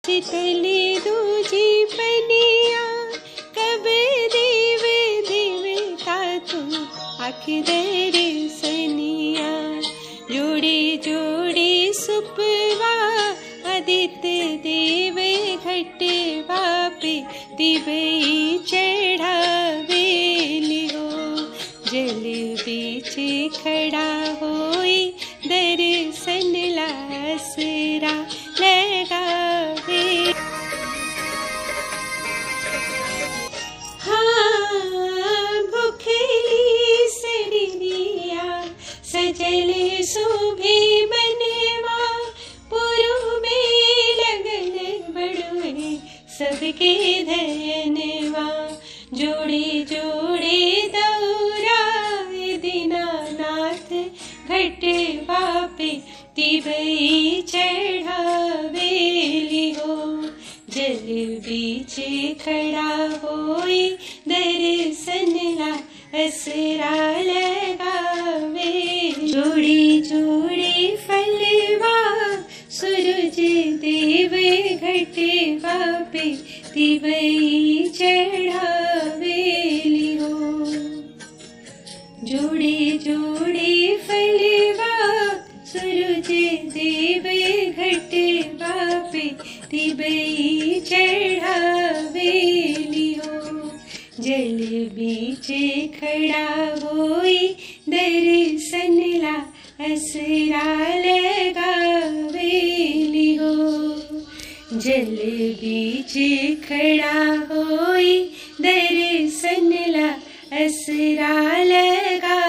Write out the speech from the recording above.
शीतली दूजी पनिया कब देवे देवता तू आखिर सनिया जोड़ी जोड़ी सुपवा आदित्य देव घटवा पे दिवई चढ़ावेली हो जल बीच खड़ा होई दर्शन लासरा लगावे हाँ भुखली सड़िया सजल शोभे बनवा पुरु में लगन बड़ुए सबके धनवा जोड़े जोड़े दौराए दीनानाथ घटवा पे तिबई चढ़ावेली हो जल बीच खड़ा होई दर्शन ला असरा लगावे जोड़ी जोड़ी फलवा सूरज देव घटवा पे तिवई चढ़ावेली हो जोड़े जोड़े फलवा सूरज देव घटवा पे तिबई चढ़ावेली हो जल बीच खड़ा होई दर्शन ला असरा लगावेली हो जल बीच खड़ा होई दर्शन ला असरा लगा